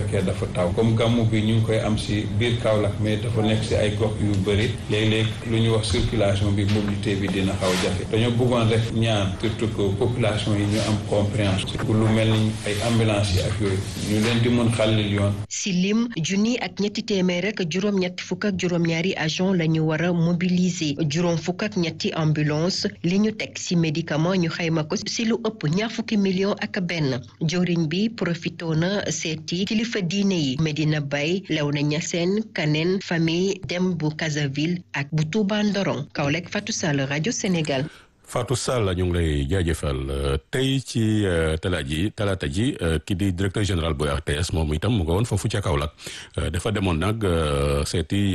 fekkee dafa taw comme gàmmu bi ñu ngi koy am si biir Kaolack mais dafa nekk si ay gox yu bëri léeg-léeg lu ñuy wax circulation bi mobilité bi dina xaw jafe dañoo bëggoon rek ñaan surtout que population yi ñu am compréhension pour lu mel ni ay ambulance yi ak yooyu ñu leen di mën xàllil yoon si lim junni ak ñetti téeméer rek juróom-ñetti fukk ak juróom-ñaari agent la ñu war a mobiliser juróom fukk ak ñetti ambulance li ñu teg si médicament ñu xayma ko si lu ëpp ñaar fukki million ak benn joriñ bi profito na seeti kilifa diine yi Medina Baye Léona Niassène Kaneen famille dem bu Casaville ak bu Touba Ndorong Kaolack Fatou Sall rajo Sénégal Fatou Sall ñu ngi lay jaajëfal tey ci talaata ji talaata ji ki di directeur général bu RTS moom itam mu nga woon foofu ca Kaolack dafa demoon nag seeti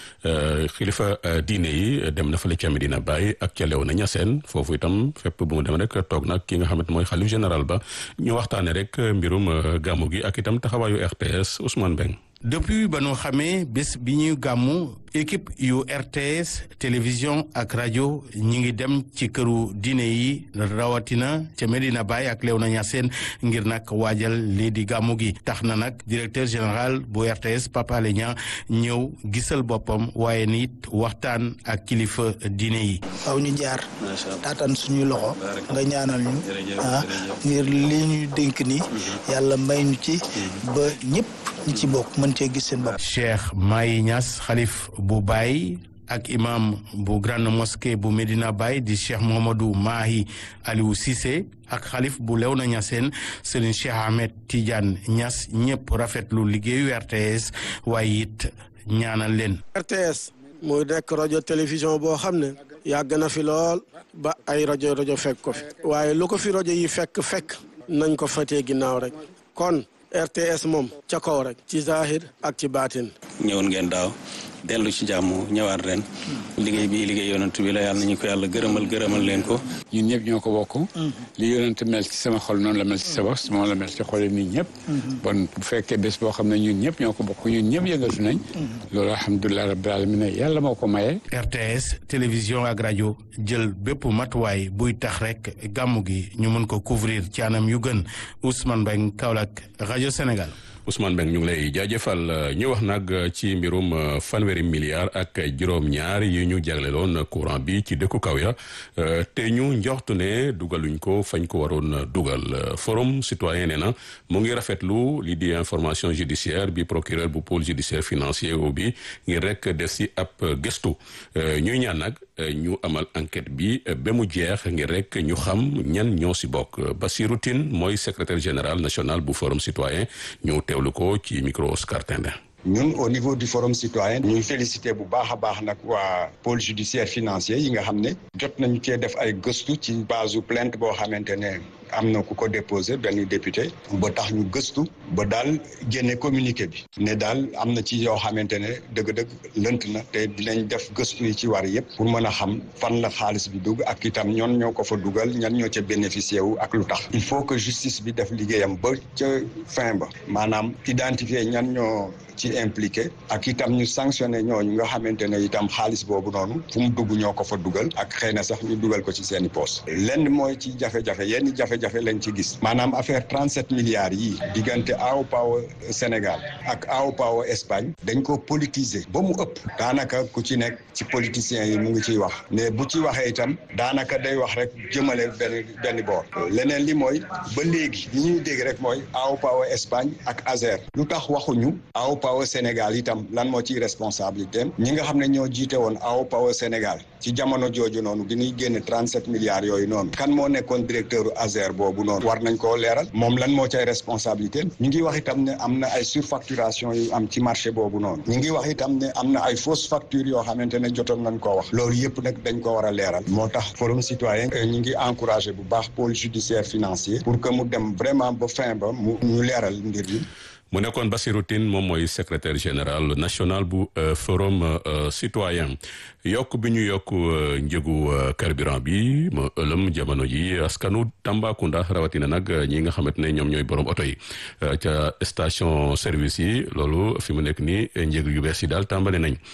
xilifa diine yi dem na fële ca Medina Baye ak ca Léona Niassène foofu itam fépp bu mu dem rek toog nag ki nga xamante mooy xalif général ba ñu waxtaane rek mbirum gàmmu gi ak itam taxawaayu RTS Ousmane Beng depuis ba nu xamee bés bi ñuy gàmmu équipe yu RTS télévision ak rajo ñi ngi dem ci këru diine yi rawatina ca Medina Baye ak Léona Niassène ngir nag waajal lii di gàmmu gi tax na nag directeur général bu RTS Pape Alé Niang ñëw gisal boppam waaye nit waxtaan ak kilifa diine yi. waaw ñu jaar taataan suñuy loxo nga ñaanal ñu ah ngir li ñuy dénk ni yàlla may ñu ci ba ñëpp ñi ci bokk mën cee gis seen bopp. Cheikh Mahi Niass xalif bu Baye ak imam bu grande mosquée bu Medina Baye di Cheikh Mohamadou Mahi Aliou Cissé ak xalif bu Léona Niassène Serigne Cheikh Ahmed Tidiane Niass ñëpp rafetlu liggéeyu RTS waaye it ñaanal leen. RTS muy nekk rajo télévision boo xam ne yàgg na fi lool ba ay rajo rajo fekk ko fi waaye lu ko fi rajo yi fekk fekk nañ ko fatee ginnaaw rek kon. RTS moom ca kaw rek ci zahir ak ci baatin ñëwoon ngeen daaw dellu ci jàmm ñëwaat ren liggéey bi liggéey yonent bi la yàlla nañu ko yàlla gërëmal gërëmal leen ko ñun ñëpp ñoo ko bokk li yonent mel ci sama xol noonu la mel ci sa bos moom la mel ci xol nit ñëpp bon bu fekkee bés boo xam ne ñun ñëpp ñoo ko bokk ñun ñëpp yëngatu nañ loolu alhamdulilah rabbil alamin yàlla moo ko maye RTS télévision ak rajo jël bépp matuwaay buy tax rek gàmmu gi ñu mën ko couvrir ci anam yu gën Ousmane Mbengue Kaolack rajo Sénégal Ousmane Mbengue ñu ngi lay jaajëfal ñu wax nag ci mbirum fanweeri milliards ak juróom-ñaar yi ñu jagleloon courant bi ci dëkku kaw ya te ñu njoxtu ne dugaluñ ko fañ ko waroon dugal forum citoyen nee na mu ngi rafetlu li di information judiciaire bi procureur bu pôle judiciaire financier bi ngir rek def si ab gëstu ñuy ñaan nag ñu amal enquête bi ba mu jeex ngir rek ñu xam ñan ñoo si bokk Bassirou Tine mooy secrétaire général national bu forum citoyen ñu teewlu ko ci micro Oscar Tendin ñun au niveau du forum citoyen ñuy félicité bu baax a baax nag waa pôle judiciaire financier yi nga xam ne jot nañu cee def ay gëstu ci base plainte boo xamante ne am na ku ko déposé benn député ba tax ñu gëstu ba daal génne communiqué bi ne daal am na ci yoo xamante ne dëgg-dëgg lënt na te dinañ def gëstu yi ci war yëpp pour mën a xam fan la xaalis bi dugg ak itam ñoon ñoo ko fa dugal ñan ñoo ca bénéficié wu ak lu tax il faut que justice bi def liggéeyam ba ca fin ba maanaam identifier ñan ñoo ci impliqué ak itam ñu sanctionné ñooñu nga xamante ne itam xaalis boobu noonu fu mu dugg ñoo ko fa dugal ak xëy na sax ñu dugal ko ci seen i poos lenn mooy ci jafe-jafe yenn jafe-jafe lañ ci gis maanaam affaire 37 milliards yi diggante AO Power Sénégal ak AO Power Espagne dañ ko politiser ba mu ëpp daanaka ku ci nekk ci politiciens yi mu ngi ciy wax mais bu ci waxee itam daanaka day wax rek jëmale benn benn boor leneen li mooy ba léegi li ñuy dégg rek mooy AO Power Espagne ak Azer lu tax waxuñu AO Power Sénégal itam lan moo ciy responsabilité ñi nga xam ne ñoo jiite woon AO Power Sénégal ci jamono jooju noonu bi ñuy génne 37 milliards yooyu noonu kan moo nekkoon directeur Azer boobu noonu war nañ koo leeral moom lan moo cay responsabilité ñu ngi wax itam ne am na ay surfacturation yu am ci marché boobu noonu ñu ngi wax itam ne am na ay fausse facture yoo xamante ne jotoon nañ koo wax loolu yëpp nag dañ ko war a leeral moo tax forum citoyen ñu ngi encouragé bu baax pôle judiciaire financier pour que mu dem vraiment ba fin ba mu ñu leeral mbir yi mu nekkoon Bassirou Tine moom mooy secrétaire général national bu forum citoyen yokk bi ñu yokk njëgu carburant bi ma ëlëm jamono ji askanu Tambacounda rawatina nag ñi nga xamante ne ñoom ñooy borom oto yi ca station service yi loolu fi mu nekk nii njëg yu bees yi daal tàmbali nañ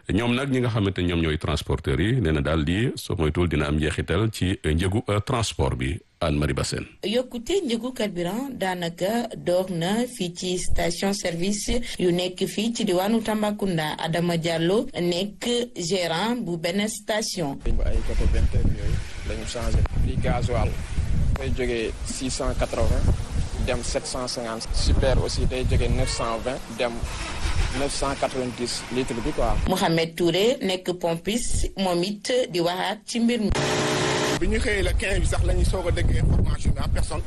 ñoom nag ñi nga xamante ñoom ñooy transporteurs yi nee na daal di soo moytuwul dina am njeexital ci njëgu transport bi Anne Marie Bassène yokkute njëgu carburant daanaka door na fii ci station service yu nekk fii ci diwaanu Tambacounda Adama Diallo nekk gérant bu benn station. ay côté vingt heures yooyu lañu changé prix gasoil day jógee six cent quatre-vingts dem sept cent cinquante super aussi day jógee neuf cent vingt dem neuf cent quatre-vingt-dix litres bi quoi. Mouhamed Touré nekk pompiste moom it di waxaat ci mbir mi. bi ñu xëyee le 15 bi sax la ñu soog a dégg information bi en personne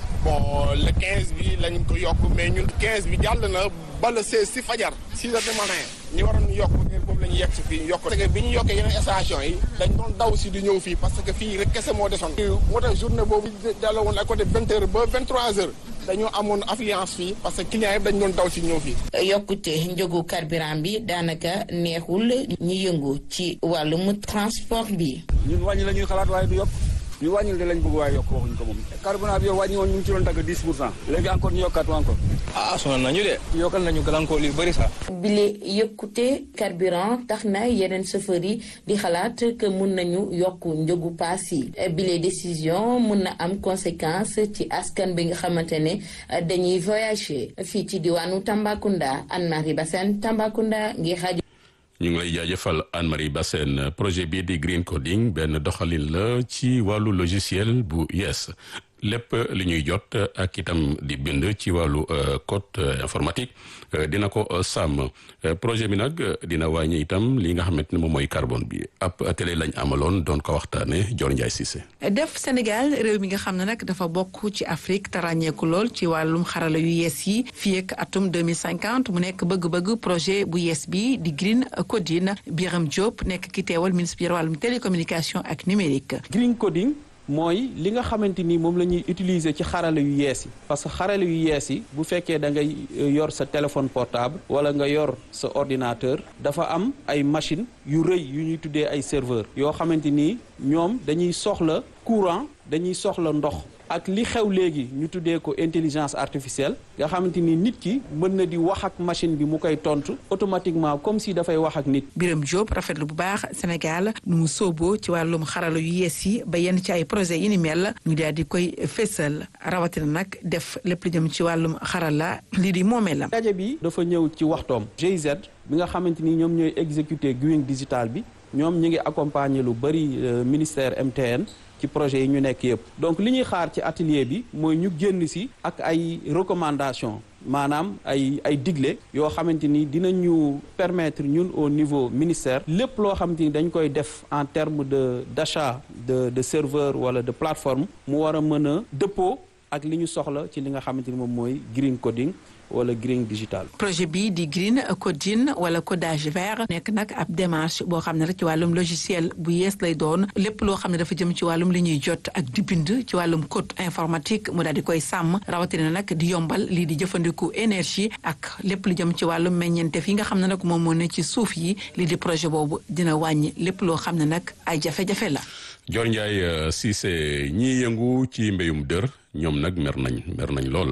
bon le 15 bi la ñu ko yokk mais ñun 15 bi jàll na ba le 16 si fajar 6 heures du matin ñu waroon yokk boobu la ñu yegg si fii yokk parce que bi ñu yokkee yeneen station yi dañ doon daw si di ñëw fii parce que fii rek kese moo desoon moo tax journée boobu dala woon à côté 20 heures ba 23 heures dañoo amoon affluence fii parce que clients yëpp dañ doon daw si ñëw fii yokkute njëgu carburant bi daanaka neexul ñi yëngu ci wàllum transport bi ñun wàññi la ñuy xalaat waaye du yokk ñu wàññil de lañ bëgg waaye yokk waxuñ ko moom carburant bi yow wàññi woon ñu ngi ci doon dagg 10 pour cent léegi encore ñu yokkaat encore ah sonal nañu de yokkal nañu gàllankoor yu bëri sax bile yëkkute carburant tax na yeneen chauffeur yi di xalaat que mun nañu yokk njëgu paas yi bile décision mun na am conséquence ci askan bi nga xamante ne dañuy voyager fii ci diwaanu Tambacounda Anne-Marie Bassène Tambacounda ngir rajo ñu ngi lay jaajëfal Anne Marie Bassène projet bii di green coding benn doxalin la ci wàllu logiciel bu yees lépp li ñuy jot ak itam di bind ci wàllu code informatique dina ko sàmm projet bi nag dina wàññi itam li nga xamante ne moom mooy carbone bi ab télé lañ amaloon doon ko waxtaane Dior Ndiaye Cissé def Sénégal réew mi nga xam ne nag dafa bokk ci Afrique te ràññeeku lool ci wàllum xarala yu yees yi fii ak atum 2050 mu nekk bëgg-bëgg projet bu yees bi di green coding Biram Diop nekk ki teewal ministre bi wàllum télécommunication ak numérique green coding mooy li nga xamante ni moom la ñuy utiliser ci xarala yu yees yi parce que xarala yu yees yi bu fekkee da ngay yor sa téléphone portable wala nga yor sa ordinateur dafa am ay machine yu rëy yu ñuy tuddee ay serveur yoo xamante ni ñoom dañuy soxla courant dañuy soxla ndox ak li xew léegi ñu tuddee ko intelligence artificielle nga xamante ni nit ki mën na di wax ak machine bi mu koy tontu automatiquement comme si dafay wax ak nit. Biram Diop rafetlu bu baax Sénégal nu mu sooboo ci wàllum xarala yu yees yi ba yenn ci ay projet yi ni mel ñu daal di koy fésal rawatina nag def lépp lu jëm ci wàllum xarala lii di moomeelam. daje bi dafa ñëw ci waxtoom GIZ bi nga xamante ni ñoom ñooy exécuter green digital bi ñoom ñu ngi accompagner lu bari ministère MTN. ci projet yi ñu nekk yëpp donc li ñuy xaar ci atelier bi mooy ñu génn si ak ay recommandations maanaam ay ay digle yoo xamante ni dinañu permettre ñun au niveau ministère lépp loo xamante ni dañ koy def en terme de d'achat de de serveur wala de plateforme mu war a mën a dëppoo ak li ñu soxla ci li nga xamante ni moom mooy green coding wala green digital. projet bii di green coding wala codage vert nekk nag ab démarche boo xam ne rek ci wàllum logiciel bu yees lay doon lépp loo xam ne dafa jëm ci wàllum li ñuy jot ak di bind ci wàllum code informatique mu daal di koy sàmm rawatina nag di yombal lii di jëfandiku énergie ak lépp lu jëm ci wàllum meññeentef yi nga xam ne nag moom moo ne ci suuf yi lii di projet boobu dina wàññi lépp loo xam ne nag ay jafe-jafe la. Dior Ndiaye Cissé ñiy yëngu ci mbéyum dër ñoom nag mer nañ mer nañ lool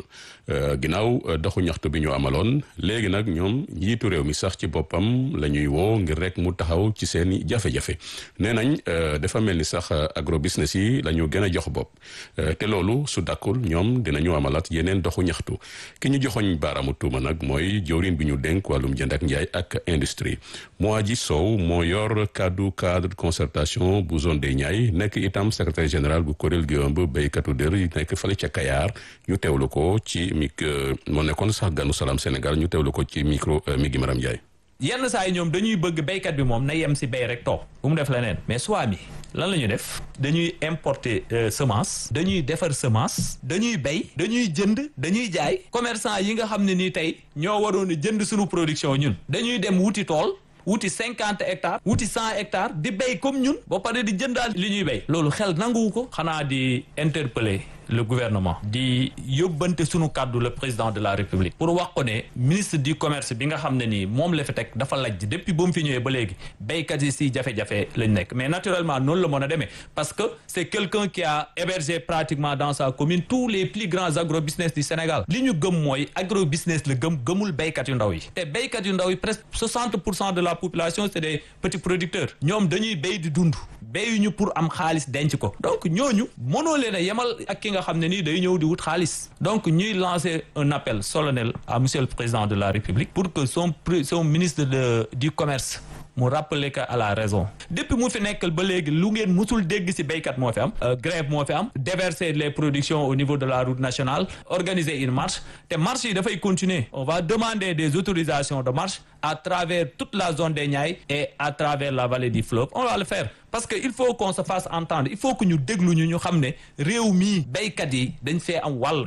ginnaaw doxu ñaxtu bi ñu amaloon léegi nag ñoom njiitu réew mi sax ci boppam la ñuy woo ngir rek mu taxaw ci seeni jafe-jafe nee nañ dafa mel ni sax agro business yi la ñu gën a jox bopp te loolu su dakkul ñoom dinañu amalaat yeneen doxu ñaxtu ki ñu joxoñ baaraamu tuuma nag mooy jawriñ bi ñu dénk wàllum jënd ak njaay ak industrie moo ji Sow moo yor kaddu cadre de concertation bu zone des Niayes nekk itam secrétaire général bu kuréel gi ëmb béykatu dër yi nekk fële ca Kayaar ñu teewlu ko ci mic moo nekkoon sax ganu salaam Sénégal ñu teewlu ko ci micro mi gi Maram Ndiaye. yenn saa yi ñoom dañuy bëgg béykat bi moom na yem si béy rek toog bu mu def leneen mais soit bi lan la ñu def dañuy importer semence dañuy defar semence dañuy béy dañuy jënd dañuy jaay commerçant yi nga xam ne nii tey ñoo waroon a jënd suñu production ñun dañuy dem wuti tool wuti cinquante hectares wuti cent hectares di béy comme ñun ba pare di jëndaal li ñuy béy loolu xel nanguwu ko xanaa di interpeller le gouvernement di yóbbante sunu kàddu le président de la république pour wax ko ne ministre du commerce bi nga xam ne nii moom la fi teg dafa lajj depuis ba mu fi ñëwee ba léegi béykat yi si jafe-jafe lañ nekk mais naturellement noonu la mën a demee parce que c'est quelqu'un qui a hébergé pratiquement dans sa commune tous les plus grands agrobusiness du Sénégal li ñu gëm mooy agrobusiness la gëm gëmul béykat yu ndaw yi te béykat yu ndaw yi presque 60 pour cent de la population c'est des petits producteurs ñoom dañuy béy di dund béyuñu pour am xaalis denc ko donc ñooñu mënoo leen a yemal ak ki nga xam ne nii day ñëw di wut xaalis donc ñuy lancer un appel solennel à monsieur le président de la République pour que son son ministre de du commerce mu rappeler que à la raison depuis mu fi nekkal ba léegi lu ngeen musul dégg ci béykat moo fi am grève moo fi am déverser les productions au niveau de la route nationale organiser une marche te marche yi dafay continuer on va demander des autorisations de marche à travers toute la zone des Niayes et à travers la vallée du fleuve on va le faire parce que il faut qu'on se fasse entendre il faut que ñu déglu ñu ñu xam ne réew mii béykat yi dañ fee am wàll.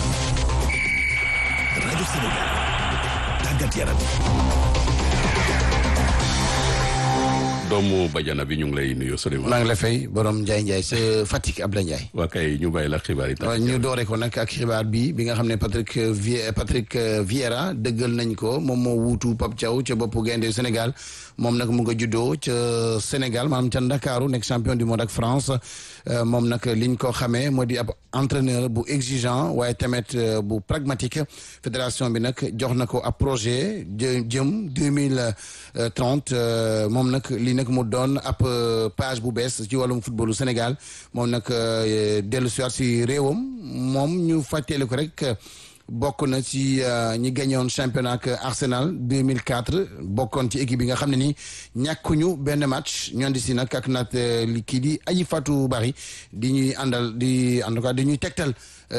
rajo Sénégal tàggat yaram. doomu bajana bi ñu ngi lay nuyu Souleymane. maa ngi la fay borom Ndiaye Ndiaye sa Fatick Abdoulaye Ndiaye. waa kay ñu bàyyi la xibaar yi. ñu doore ko nag ak xibaar bi bi nga xam ne Patrick Vie Patrick Vieira dëggal nañ ko moom moo wuutu Pape Thiaw ca boppu gaynde Sénégal moom nag mu nga juddoo ca Sénégal maanaam ca Ndakaaru nekk champion du monde ak France moom nag liñ ko xamee moo di ab entraîneur bu exigeant waaye tamit bu pragmatique fédération bi nag jox na ko ab projet jëm deux mille trente moom nag li nag mu doon ab page bu bees ci wàllum footballu Sénégal moom nag dellu siwaat si réewam moom ñu fàtteelu ko rek bokk na ci ñi gañoon championnat ak Arsenal 2004 bokkoon ci équipe bi nga xam ne ni ñàkkuñu benn match ñoon di si nag ak nat li kii di Aji Fatou Bari di ñuy àndal di en tout cas di ñuy tegtal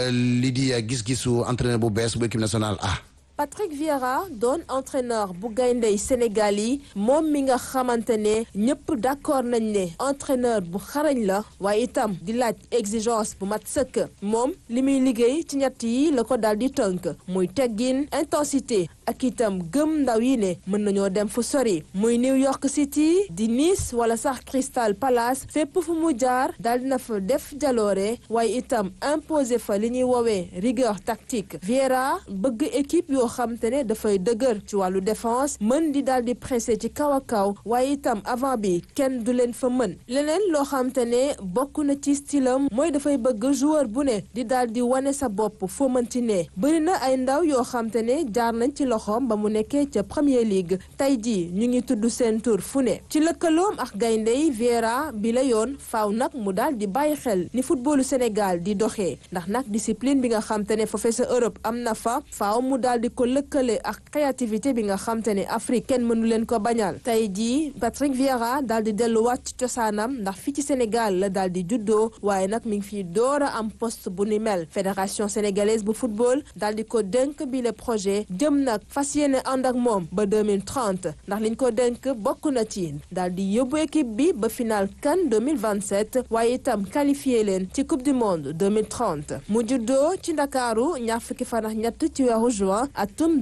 li di gis-gisu entraîneur bu bees bu équipe nationale A. Patrick Vieira doon entraîneur bu gayndey Sénégal yi moom mi nga xamante ne ñëpp d'accord nañ ne entraîneur bu xarañ la waaye itam di laaj exigence bu mat sëkk moom li muy liggéey ci ñett yi la ko daal di tënk muy teggin intensité ak itam gëm ndaw yi ne mën nañoo dem fu sori muy New York City di Nice wala sax Crystal Palace fépp fu mu jaar daal dina fa def jaloore waaye itam imposer fa li ñuy woowee rigueur tactique Vieira bëgg équipe yoo xam te ne dafay dëgër ci wàllu défense mën di daal di pressé ci kaw a kaw waaye itam avant bi kenn du leen fa mën leneen loo xam te ne bokk na ci stylam mooy dafay bëgg joueur bu ne di daal di wane sa bopp foo mënti ne bëri na ay ndaw yoo xam te ne jaar nañ ci loxoom ba mu nekkee ca Premier League tey jii ñu ngi tudd seen tur fu ne ci lëkkaloom ak gayndey Vieira bi la yoon faaw nag mu daal di bàyyi xel ni footballu Sénégal di doxee ndax nag discipline bi nga xam te ne foofee sa Europe am na fa faaw mu daal di ko lëkkale ak créativité bi nga xam te ne Afrique kenn mënu leen ko bañal tey jii Patrick Vieira daal di delluwaat ci cosaanam ndax fii ci Sénégal la daal di juddoo waaye nag mi ngi fi door a am poste bu ni mel fédération sénégalaise bu football daal di ko dénk bi le projet jëm nag fas yéene ànd ak moom ba 2030 ndax liñ ko dénk bokk na ci daal di yóbbu équipe bi ba final CAN 2027 waaye itam qualifié leen ci coupe du monde 2030 mu juddoo ci Ndakaaru ñaar fukki fan ak ñett ci weeru juin atum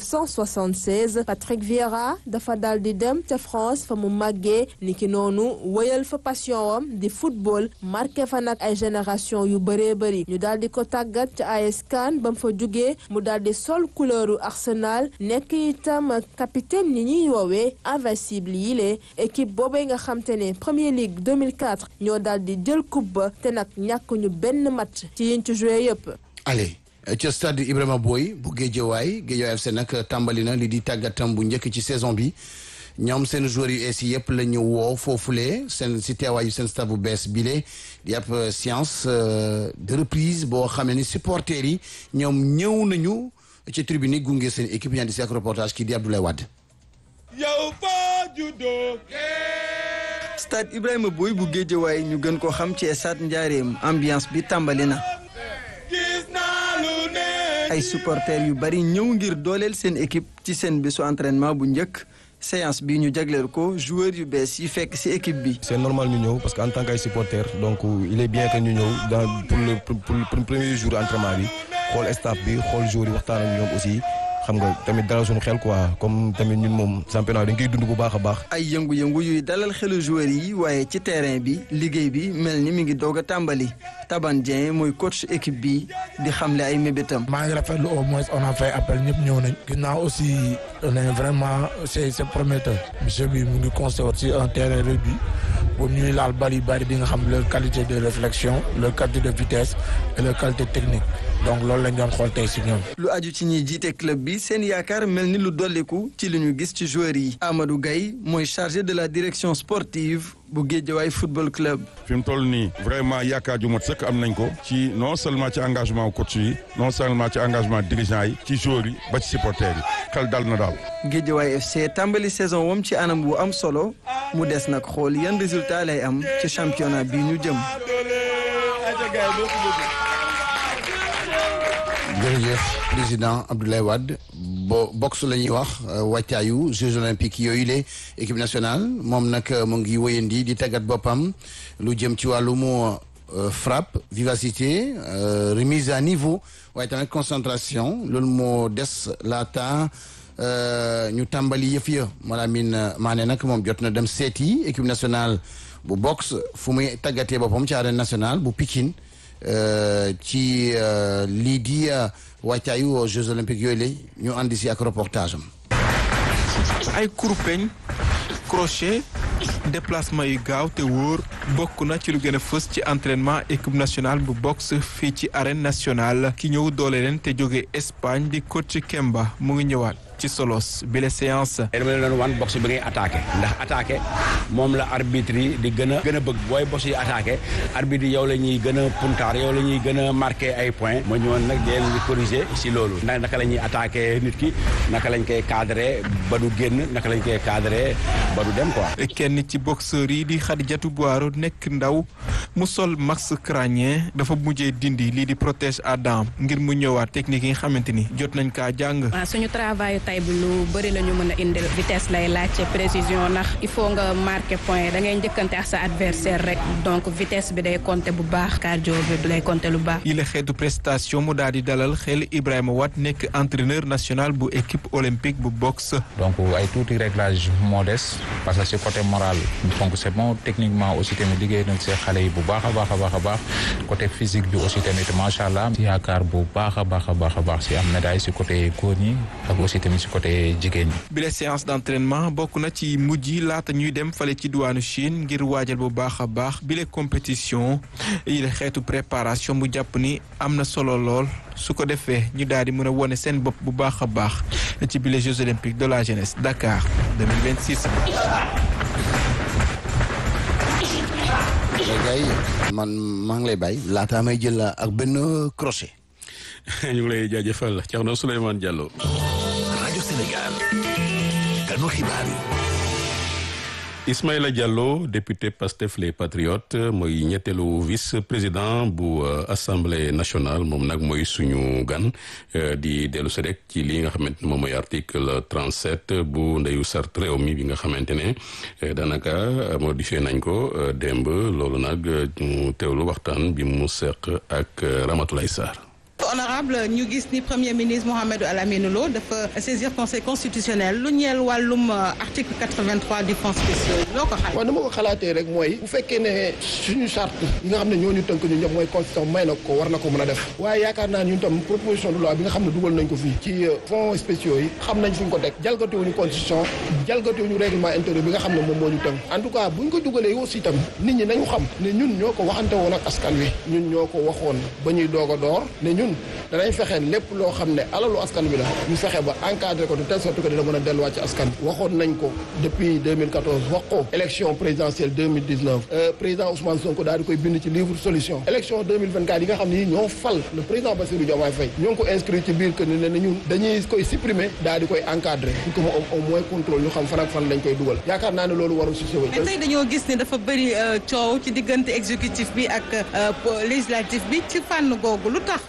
1976 Patrick Vieira dafa daal di dem ca France fa mu màggee niki noonu wëyal fa passion wam di football marqué fa nag ay génération yu bëree bëri ñu daal di ko tàggat ca AS Cannes ba mu fa jugee mu daal di sol couleuru Arsenal nekk itam capitaine ni ñuy woowee invincible yi lee équipe boobee nga xam te ne Premier League 2004 ñoo daal di jël coupe ba te nag ñàkk ñu benn match ci yiñ ci joué yëpp. allez ca stade Ibrahima Boy bu Guédiawaye Guédiawaye FC nag tàmbali na li di tàggatam bu njëkk ci saison bi ñoom seen joueurs yu ees yëpp la ñu woo foofulee seen si teewaayu seen staff bu bees bile di ab séance de reprise boo xam ne ni supporters yi ñoom ñëw nañu ci tribune yi gunge seen équipe ñaan di si ak reportage kii di Abdoulaye Wade. yow foo juddoo. stade Ibrahima Boy bu Guédiawaye ñu gën ko xam ci stade Njaareem ambiance bi tàmbali na. ay supporters yu bari ñëw ngir dooleel seen équipe ci seen bésu entraînement bu njëkk séance bi ñu jagleel ko joueurs yu bees yi fekk ci équipe bi. c'est normal ñu ñëw parce que en tant que supporter donc il est bien que ñu ñëw dans pour le pour le premier jour entraînement bi xool staff bi xool joueurs yi waxtaan ak ñoom aussi xam nga tamit dalal suñu xel quoi comme tamit ñun moom championnat dañ koy dund bu baax a baax. ay yëngu-yëngu yuy dalal xelu joueurs yi waaye ci terrain bi liggéey bi mel ni mi ngi doog a tàmbali Taban Dieng mooy coach équipe bi di xamle ay mébétam. maa ngi rafetlu au moins on a fait appel ñëpp ñëw nañ. ginnaaw aussi on est vraiment c'est c'est prometteur. monsieur bi mu ngi construire aussi un terrain réduit pour ñuy laal bari bari di nga xam leur qualité de réflexion leur qualité de vitesse et leur qualité technique donc loolu lañ doon xool tey si ñoom. lu aju ci ñiy jiite club bi seen yaakaar mel ni lu dolliku ci li ñu gis ci joueurs yi. Amadou Gaye mooy chargé de la direction sportive bu Guédiawaye football club. fi mu toll nii vraiment yaakaar ju mot sëkk am nañ ko ci non seulement ci engagement coach yi non seulement ci engagement dirigeant yi ci joueurs yi ba ci supporters yi xel dal na daal. Guédiawaye FC tàmbali saison wam ci anam bu am solo mu des nag xool yan résultat lay am ci championnat bi ñu jëm. jërëjëf président Abdoulaye Wade bo boxe la ñuy wax wàccaayu Jeux olympiques yooyu le équipe nationale moom nag mu ngi wéyandi di tàggat boppam lu jëm ci wàllum frappe vivacité remise à niveau waaye tamit concentration loolu moo des laata ñu tàmbali yëf ya Malamine Mané nag moom jot na dem seeti équipe nationale bu boxe fu muy tàggatee boppam ci arène nationale bu Pikine ci lii di wàccaayu Jeux olympiques yooyu la ñu andi si ak reportage am. ay kurpeñ crochet déplacement yu gaaw te wóor bokk na ci lu gën a fës ci entraînement équipe nationale bu boxe fii ci arène nationale ki ñëw doole leen te jóge Espagne di coach Kemba mu ngi ñëwaat. ci solos bi la séance. dama leen doon wan boxe bi ngay attaqué ndax attaqué moom la arbitre yi di gën a gën a bëgg booy boxe yi attaqué arbitre yi yow la ñuy gën a puntaar yow la ñuy gën a marqué ay points ma ñëwoon nag di leen di corriger si loolu ndax naka la ñuy attaqué nit ki naka lañ koy cadré ba du génn naka lañ koy cadré ba du dem quoi. kenn ci boxeur yi di Khadijatou Boiro nekk ndaw mu sol max crânien dafa mujjee dindi lii di protège à dents ngir mu ñëwaat technique yi nga xamante ni jot nañ kaa jàng. suñu travail tay bi lu bëri la ñu mën a indil vitesse lay laajte précision ndax il faut nga marquer point da ngay njëkkante ak sa adversaire rek donc vitesse bi day compter bu baax cardio bi lay compter lu baax. yi la xeetu prestation mu daal di dalal xel Ibrahima Watt nekk entraîneur national bu équipe olympique bu boxe. donc ay tuuti réglage modeste parce que c'est côté moral donc c'est bon techniquement aussi tamit liggéey nañ see xale yi bu baax a baax a baax a baax côté physique bi aussi tamit macha allah si yaakaar bu baax a baax a baax a baax si am médaille si côté góor ñi ak aussi tamit si côté jigéen ñi. bi la séance d'entraînement bokk na ci mujj yi laata ñuy dem fale ci diwaanu Chine ngir waajal bu baax a baax bi la compétition yi la xeetu préparation bu jàpp ni am na solo lool su ko defee ñu daal di mën a wone seen bopp bu baax a baax ci bi les Jeux olympiques de la jeunesse Dakar 2026. léegi man maa ngi lay bàyyi laataa may jël ak benn crochet. ñu ngi lay jaajëfal Thierno Souleymane Diallo. rajo Sénégal. kanu xibaar yi. Ismaïla Diallo député Pastef les Patriotes mooy ñetteelu vice-président bu assemblée nationale moom nag mooy suñu gan di dellu si rek ci li nga xamante ne moom mooy article 37 bu ndeyu sart réew mi bi nga xamante ne daanaka modifié nañ ko démb loolu nag mu teewlu waxtaan bi mu seq ak Ramatoulaye Sarr. honorable ñu gis ni premier ministre Mouhamadou Alamine Lo dafa saisir conseil constitutionnel lu ñeel wàllum article 83 du fonds spéciaux yi loo ko xalaat. waaw ni ma ko xalaatee rek mooy bu fekkee ne suñu charte yi nga xam ne ñooñu tënk ñu ñëpp mooy constitution may na ko war na ko mën a def waaye yaakaar naa ñun tam proposition de loi bi nga xam ne dugal nañ ko fii ci fonds spéciaux yi xam nañ fi ñu ko teg jalgatiwuñu constitution jalgatiwuñu règlement intérieur bi nga xam ne moom moo ñu tënk en tout cas buñ ko dugalee aussi tam nit ñi nañu xam ne ñun ñoo ko waxante woon ak askan wi ñun ñoo ko waxoon ba ñuy doog a door ne ñun danañ fexe lépp loo xam ne alalu askan bi la ñu fexe ba encadré ko de telle sorte que dina mën a delluwaat ci askan bi waxoon nañ ko depuis 2014 wax ko élection présidentielle 2019 président Ousmane Sonko daal di koy bind ci livre solution élection 2024 yi nga xam ne ñoo fal le président Bassirou Diomaye Faye ñoo ngi ko inscrit ci biir que ne ne ñun dañuy koy supprimer daal di koy encadré pour que mu am au moins contrôle ñu xam fan ak fan lañ koy dugal yaakaar naa ne loolu warul si sëwal mais tey dañoo gis ne dafa bëri coow ci diggante exécutif bi ak législatif bi ci fànn googu lu tax fonds spéciaux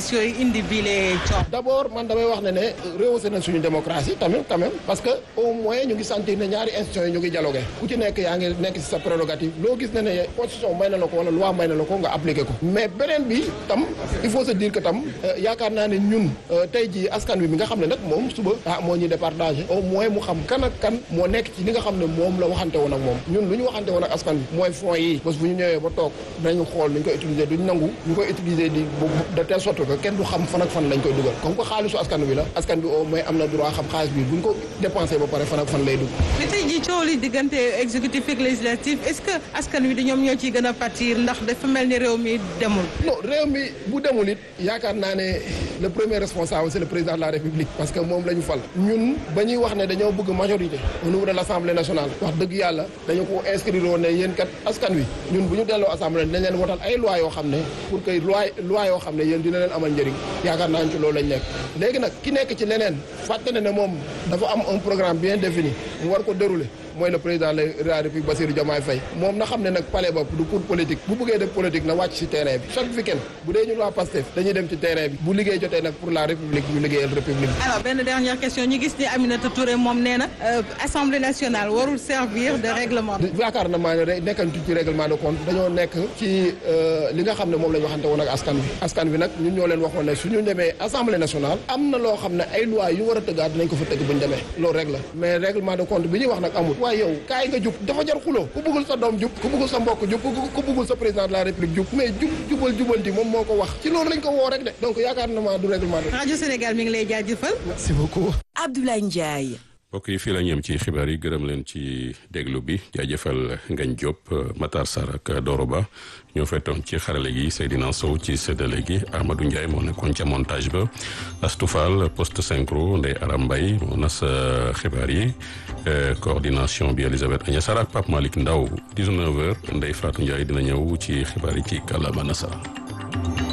spéciaux yi indi bii les coow. d'abord man damay wax ne ne rehaussé na suñu démocratie tamit quand même parce que au moins ñu ngi sentir ne ñaari institutions yi ñu ngi dialogué ku ci nekk yaa ngi nekk ci sa prérogative loo gis ne ne constitution may na la ko wala loi may na la ko nga appliqué ko mais beneen bi tam il faut se dire que tam yaakaar naa ne ñun tey jii askan wi mi nga xam ne nag moom suba ah moo ñuy départagé au moins mu xam kan ak kan moo nekk ci li nga xam ne moom la waxante woon ak moom ñun lu ñu waxante woon ak askan wi mooy fonds yi bés bu ñu ñëwee ba toog dañu xool nu ñu koy utiliser duñ nangu ñu koy utiliser di de telle sorte que kenn du xam fan ak fan lañ koy dugal comme que xaalisu askan wi la askan bi au moins am na droit xam xaalis bi buñ ko dépensé ba pare fan ak fan lay dugg mais tey jii coow li diggante exécutif ak législatif est-ce que askan wi di ñoom ñoo ciy gën a pâtir ndax dafa mel ni réew mi demul non réew mi bu demul it yaakaar naa ne le premier responsable c'est le président de la république parce que moom la ñu fal ñun ba ñuy wax ne dañoo bëgg majorité au niveau de l'assemblée nationale wax dëgg yàlla dañu ko inscrire woon ne yéen kat askan wi ñun bu ñu delloo assemblée dañ leen wotal ay loi yoo xam ne pour que loi loi yoo xam ne yéen dina leen amal njëriñ yaakaar naa ci loolu lañ nekk léegi nag ki nekk ci leneen fàtte ne ne moom dafa am un programme bien défini mu war ko dérouler mooy le président de la république Bassirou Diomaye Faye moom na xam ne nag palais ba du pour politique bu bëggee def politique na wàcc ci terrain bi chaque week-end bu dee ñun waa Pastef dañuy dem ci terrain bi bu liggéey jotee nag pour la république ñu liggéeyal république alors benn dernière question ñu gis ni Aminata Touré moom nee na assemblée nationale warul servir de règlement yaakaar na maa ne nekkantu ci règlement de compte dañoo nekk ci li nga xam ne moom la ñu waxante woon ak askan wi askan wi nag ñun ñoo leen waxoon ne suñu demee assemblée nationale am na loo xam ne ay loi yu war a tëggaat dinañ ko fa tëgg bu ñu demee loolu rek la mais règlement de compte bi ñuy wax nag amul waaye yow kaay nga jub dafa jar xuloo ku bëggul sa doom jub ku bëggul sa mbokk jub ku bëggul sa président de la république jub mais jub jubal jubanti moom moo ko wax ci loolu lañ ko woo rek de donc yaakaar na ma du règlement de rajo Sénégal mi ngi lay jaajëfal merci beaucoup Abdoulaye Ndiaye mbokk yi fii la ñem ci xibaar yi gërëm leen ci déglu bi jaajëfal Ngagne Diop Matar Sarr ak Doro Ba ñoo fettoon ci xarale gi Seydina Sow ci séddale gi Amadou Ndiaye moo nekkoon ca montage ba Astou Fall poste synchro Ndeye Aram Mbaye moo nas xibaar yi coordination bi Elisabeth Agnes Sarr ak Pape Malick Ndaw 19h Ndeye Fatou Ndiaye dina ñëw ci xibaar yi ci kàllaama nasara